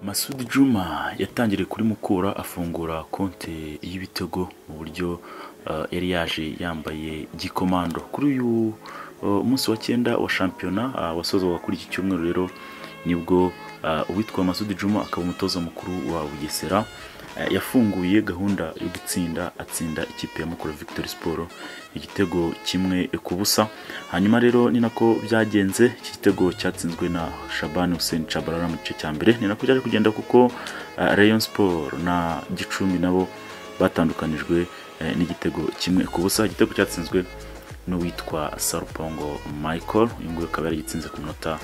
Masud Juma yatangiriye kuri Mukura afungura konte y'ibitego mu buryo uh, yari yaje yambaye gikomando kuri uyu uh, munsi wa cyenda wa shampiyona uh, wasozwaga kuri iki cyumweru rero nibwo uwitwa Masud Juma akaba umutoza mukuru wa Bugesera yafunguye gahunda yo gutsinda atsinda ikipe ya Mukura Victory Sport igitego kimwe ku busa hanyuma rero ni nako byagenze iki gitego cyatsinzwe na Shaban Hussein Chabarara mu gice cya mbere ni nako cyaje kugenda kuko Rayon Sport na Gicumbi nabo batandukanijwe n'igitego kimwe ku busa igitego cyatsinzwe n'uwitwa Sarupongo Michael uyu nguyu akaba yaragitsinze ku munota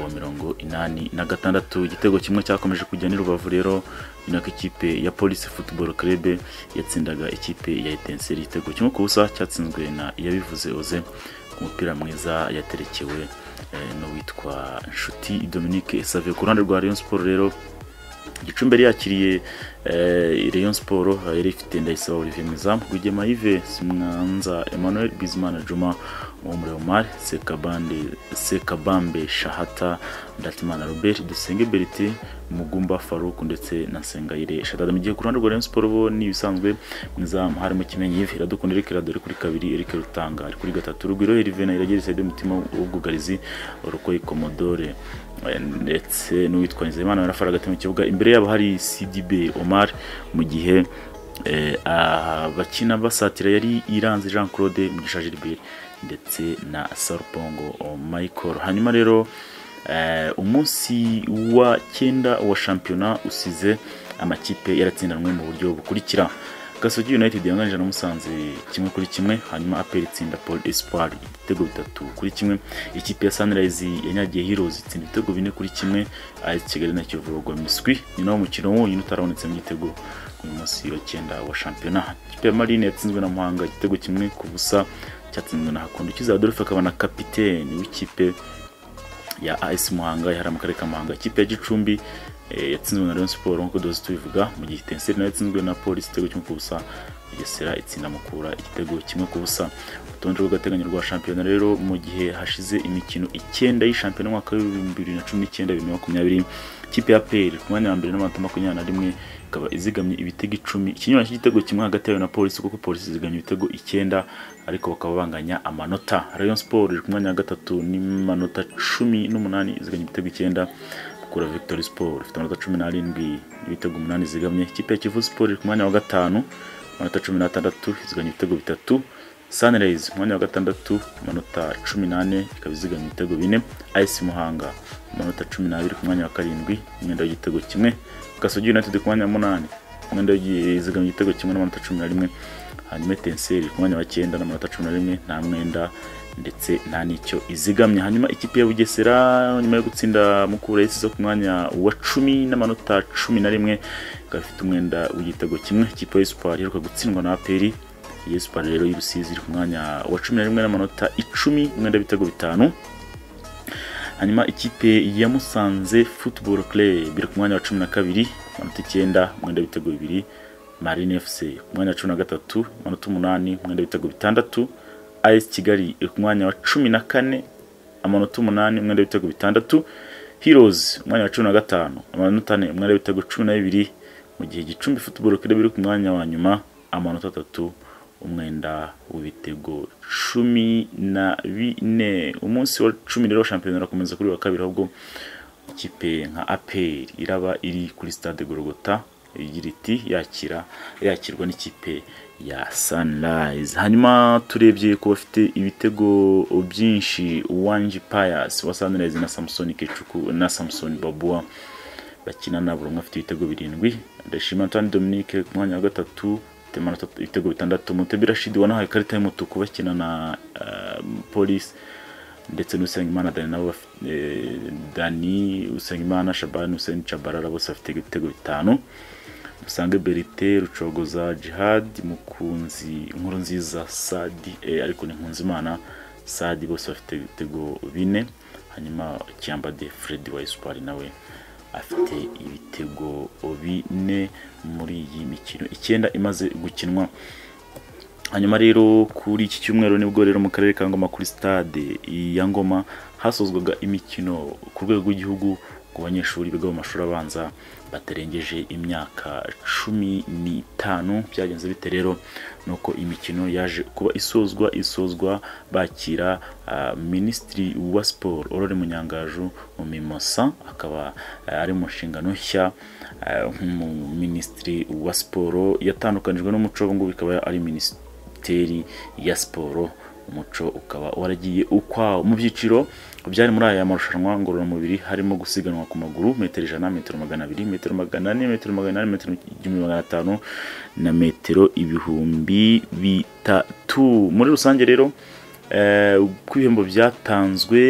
wa mirongo inani na gatandatu igitego kimwe cyakomeje kujya rubavu rero inako ikipe ya polisi football club yatsindaga ikipe ya etenseri igitego kimwe ku busa cyatsinzwe na iyabivuze oze umupira mwiza yaterekewe n'uwitwa nshuti dominique save ku ruhande rwa rayon sport rero gicumbi yari yakiriye rayon sport yari ifite ndayisaba olivier mwiza rwigema yive simwanza emmanuel bizimana juma Omre Omar, Sekabande, Sekabambe Shahata, Ndatimana Robert, Dusenge Berite, Mugumba Farouk ndetse na Sengayire Shadada. Mu gihe ku ruhande rwa Rayon Sport bo ni ibisanzwe mwizamu harimo Kimenyi Yves, Iradukunda Eric Radore kuri kabiri, Eric Rutanga ari kuri gatatu, Rugwiro Herve na Iragira Saide Mutima w'ubwugarizi, Orokoye Commodore ndetse n'uwitwa Nzeyimana Barafara hagati mu kibuga. Imbere yabo hari CDB Omar mu gihe abakina basatira yari iranze Jean Claude Mugisha Gilbert ndetse na sarupongo michael hanyuma rero umunsi wa cyenda wa shampiyona usize amakipe yaratsindanwe mu buryo bukurikira gasogi united yanganije na musanze kimwe kuri kimwe hanyuma aperi itsinda paul espoir ibitego bitatu kuri kimwe ikipe ya sunrise yanyagiye heroes itsinda ibitego bine kuri kimwe as kigali na kiyovu rwagwa miswi ni nawo mukino wonyine utarabonetse mu gitego uyu munsi wa cyenda wa shampiyona ikipe ya marine yatsinzwe na muhanga igitego kimwe ku busa cyatsinzwe na Hakondo Kiza Adolphe akaba na kapiteni w'ikipe ya AS Muhanga yari mu karere ka Muhanga ikipe ya Gicumbi yatsinzwe na Rayon Sport nk'uko duhoze tubivuga mu gihe Tenseri nayo yatsinzwe na Polisi igitego kimwe ku busa Bugesera itsinda Mukura igitego kimwe ku busa urutonde rw'agateganyo rwa shampiyona rero mu gihe hashize imikino icyenda y'ishampiyona umwaka w'ibihumbi bibiri na cumi n'icyenda bibiri na makumyabiri ikipe ya PL ku mwanya wa mbere n'amanota makumyabiri na rimwe ikaba izigamye ibitego icumi ikinyura cy'igitego kimwe hagati yayo na polisi kuko polisi izigamye ibitego icyenda ariko bakaba banganya amanota rayon sport iri ku mwanya wa gatatu n'imanota cumi n'umunani izigamye ibitego icyenda kura victory sport ifite amanota cumi n'arindwi ibitego umunani zigamye ikipe ya kivu sport iri ku mwanya wa gatanu amanota cumi n'atandatu izigamye ibitego bitatu Sunrise umwanya wa gatandatu amanota cumi n'ane ikaba izigama ibitego bine Ice Muhanga amanota cumi n'abiri ku mwanya wa karindwi umwenda w'igitego kimwe Gasogi United ku mwanya wa munani umwenda w'izigama igitego kimwe n'amanota cumi na rimwe hanyuma Etenseri ku mwanya wa cyenda n'amanota cumi na rimwe nta mwenda ndetse nta n'icyo izigamye hanyuma ikipe ya bugesera nyuma yo gutsinda mukura yisize ku mwanya wa cumi n'amanota cumi na rimwe ikaba ifite umwenda w'igitego kimwe ikipe ya espoir iheruka gutsindwa na aperi yespa rero y'urusizi iri ku mwanya wa cumi na rimwe n'amanota icumi umwenda w'ibitego bitanu hanyuma ikipe ya musanze football club iri ku mwanya wa cumi na kabiri amanota icyenda umwenda w'ibitego bibiri marine fc ku mwanya wa cumi na gatatu amanota umunani umwenda w'ibitego bitandatu as kigali iri ku mwanya wa cumi na kane amanota umunani umwenda w'ibitego bitandatu heroes umwanya wa cumi na gatanu amanota ane umwenda w'ibitego cumi na bibiri mu gihe gicumbi football club iri ku mwanya wa nyuma amanota atatu umwenda w'ibitego cumi na bine umunsi wa cumi rero shampiyona irakomeza kuri wa kabiri ahubwo ikipe nka aperi iraba iri kuri stade gorogota igira iti yakira yakirwa n'ikipe ya sunrise hanyuma turebye ku bafite ibitego byinshi wanji payasi wa sunrise na samusoni kecuku na samusoni babua bakina na buri umwe afite ibitego birindwi ndashima antani dominique ku mwanya wa gatatu ibitego bitandatu mutebe rashidi wanahaye ikarita y'umutuku bakina na polisi ndetse n'usengimana dani nabo dani usengimana shabani useni cabarara bose bafite ibitego bitanu musange berite rucogoza jihadi mukunzi inkuru nziza sadi ariko ni imana sadi bose bafite ibitego bine hanyuma kiyambade fredi wa esipari nawe afite ibitego bine muri iyi mikino icyenda imaze gukinwa hanyuma rero kuri iki cyumweru nibwo rero mu karere ka ngoma kuri stade ya ngoma hasozwaga imikino ku rwego rw'igihugu ku banyeshuri biga mu mashuri abanza batarengeje imyaka cumi n'itanu byagenze bite rero ni uko imikino yaje kuba isozwa isozwa bakira ah, minisitiri wa siporo Aurore Munyangaju mu mimosa akaba ah, ari mu nshingano nshya ah, nk'umuminisitiri wa siporo yatandukanijwe n'umuco ubu ngubu ikaba ari minisiteri ya siporo umuco ukaba waragiye ukwawo mu byiciro byari muri aya marushanwa ngororamubiri harimo gusiganwa ku maguru metero ijana metero magana abiri metero magana ane metero magana ane metero igihumbi magana atanu na metero ibihumbi bitatu muri rusange rero eh, uko ibihembo byatanzwe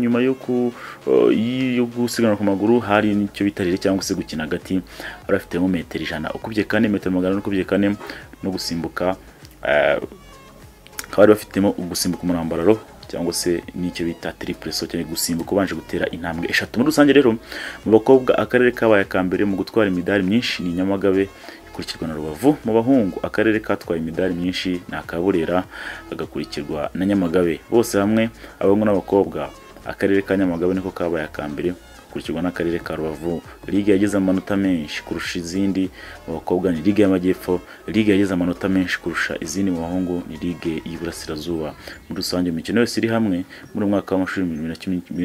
nyuma yo ku- eh, yo gusiganwa ku maguru hari n'icyo bitarire cyangwa se gukina hagati bari bafite nko metero ijana ukubye kane metero magana ane ukubye kane no gusimbuka eh, bakaba bari bafitemo ugusimbuka umurambararo cyangwa se n'icyo bita triple saut cyangwa gusimbuka ubanje gutera intambwe eshatu muri rusange rero mu bakobwa akarere kabaye aka mbere mu gutwara imidari myinshi ni nyamagabe ikurikirwa na rubavu mu bahungu akarere katwaye imidari myinshi ni akaburera agakurikirwa na nyamagabe bose hamwe abahungu n'abakobwa akarere ka nyamagabe niko kabaye aka mbere gakurikirwa n'akarere ka rubavu ligue yagize amanota menshi kurusha izindi mu bakobwa ni ligue y'amajyepfo ligue yagize amanota menshi kurusha izindi mu bahungu ni ligue y'iburasirazuba muri rusange imikino yose iri hamwe muri uyu mwaka w'amashuri bibiri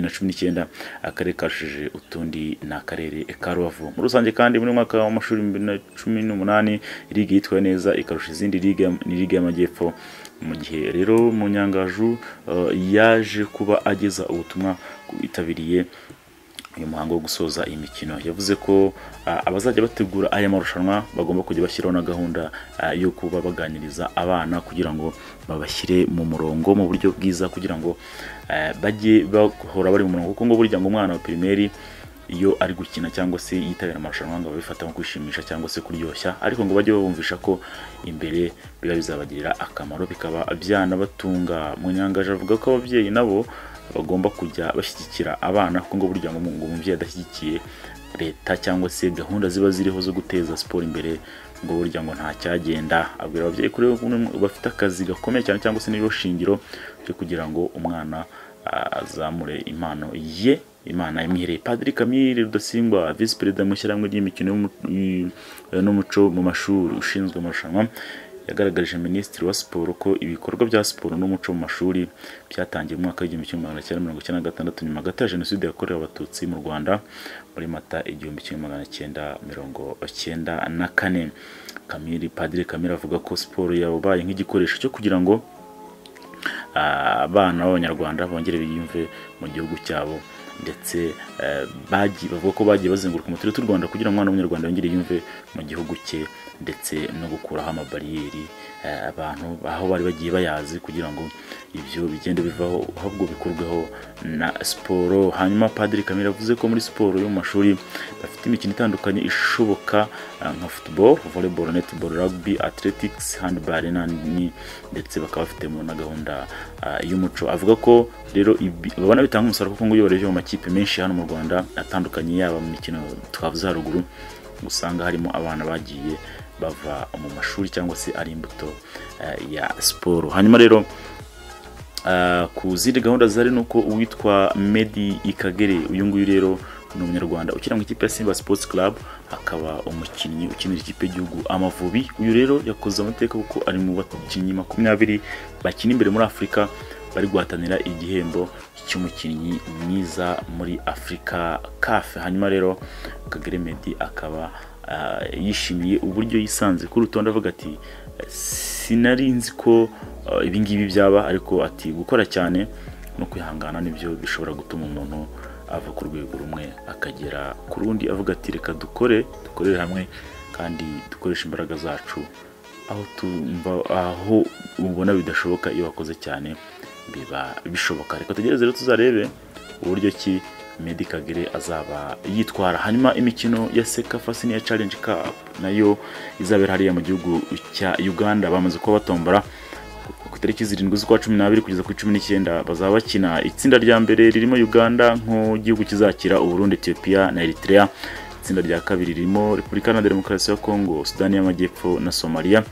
na cumi n'icyenda akarere karushije utundi ni akarere ka rubavu muri rusange kandi muri uyu mwaka w'amashuri bibiri na cumi n'umunani ligue yitwaye neza ikarusha izindi ligue ni ligue y'amajyepfo mu gihe rero munyangaju eh, yaje kuba ageza ubutumwa ku bitabiriye uyu muhango wo gusoza iyi mikino yavuze ko ah, abazajya bategura aya marushanwa bagomba kujya bashyiraho na gahunda ah, yo kuba baganiriza abana kugira ngo babashyire mu murongo mu buryo bwiza kugira ngo eh, bajye bahora bari mu murongo kuko ngo burya ngo umwana wa pirimeri iyo ari gukina cyangwa se yitabira amarushanwa ngo babifata nko kwishimisha cyangwa se kuryoshya ariko ngo bajye babumvisha ko imbere biba bizabagirira akamaro bikaba byanabatunga munyangaje avuga ko ababyeyi nabo bagomba kujya bashyigikira abana kuko ngo burya ngo umu- ngo umubyeyi adashyigikiye leta cyangwa se gahunda ziba ziriho zo guteza siporo imbere ngo burya ngo nta cyagenda abwira ababyeyi kuri bafite akazi gakomeye cyane cyangwa se n'iryo shingiro ryo kugira ngo umwana azamure impano ye imana imwihereye padiri kamire rudasingwa visi perezida mu ishyirahamwe ry'imikino y'umu- y- n'umuco mu mashuri ushinzwe amarushanwa yagaragarije minisitiri wa siporo ko ibikorwa bya siporo n'umuco mu mashuri byatangiye mu mwaka w'igihumbi kimwe magana cyenda mirongo icyenda na gatandatu nyuma gato ya jenoside yakorewe abatutsi mu rwanda muri mata igihumbi kimwe magana cyenda mirongo cyenda na kane kamiri padiri kamire avuga ko siporo yabaye nk'igikoresho cyo kugira ngo ah, abana b'abanyarwanda bongere biyumve mu gihugu cyabo ndetse eh, bagi- bavuga ko bagiye bazenguruka umuturere w'u rwanda kugira ngo umwana w'umunyarwanda yongere yumve mu gihugu cye ndetse no gukuraho amabariyeri eh, abantu aho bari bagiye bayazi kugira ngo ibyo bigende bivaho ahubwo bikurweho na siporo hanyuma padiri kamere yavuze ko muri siporo yo mu mashuri bafite imikino itandukanye ishoboka eh, nka football volleyball netball rugby athletics handball n'andi ndetse bakaba bafitemo na gahunda ah, y'umuco avuga ko rero ibi- babona bitanga umusaruro kuko ngo iyo urebye mu makipe menshi hano mu rwanda atandukanye yaba mu mikino twavuze haruguru usanga harimo abana bagiye bava mu mashuri cyangwa se ari imbuto eh, ya siporo hanyuma rero Ah, ku zindi gahunda zari ni uko uwitwa medi ikagere uyu nguyu rero ni umunyarwanda ukina mu ikipe ya simba sports club akaba umukinnyi ukinira ikipe y'igihugu amavubi uyu rero yakoze amateka kuko ari mu bakinnyi makumyabiri bakina imbere muri afurika bari guhatanira igihembo cy'umukinnyi mwiza muri afurika kafe hanyuma rero kagere medi akaba ah, yishimiye uburyo yisanze kuri rutonde avuga ati sinari nzi ko uh, ibi ngibi byaba ariko ati gukora cyane no kwihangana nibyo bishobora gutuma umuntu ava ku rwego rumwe akagera ku rundi avuga ati reka dukore dukorere hamwe kandi dukoreshe imbaraga zacu aho tumva aho ubona bidashoboka iyo wakoze cyane biba bishoboka reka tugereze rero tuzarebe uburyo ki Medi Kagere azaba yitwara hanyuma imikino ya Sekafa Senior Challenge Cup nayo izabera hariya mu gihugu cya Uganda bamaze kuba batombora ku itariki zirindwi z'ukwa cumi n'abiri kugeza kuri cumi n'icyenda bazaba bakina itsinda rya mbere ririmo uganda nk'igihugu kizakira uburundi etiyopiya na eritrea itsinda rya kabiri ririmo repubulika iharanira demokarasi ya kongo sudani y'amajyepfo na somaliya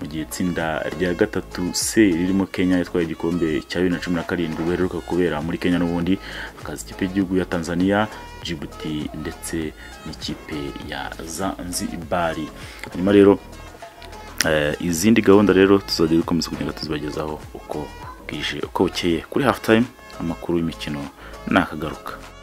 mu gihe itsinda rya gatatu C ririmo Kenya yatwaye igikombe cya bibiri na cumi na karindwi buheruka kubera muri Kenya n'ubundi hakaza ikipe y'igihugu ya Tanzania Djibouti ndetse n'ikipe ya Zanzibar hanyuma rero eh, izindi gahunda rero tuzajya dukomeza kugenda tuzibagezaho uko bwije uko bukeye kuri half time amakuru y'imikino nakagaruka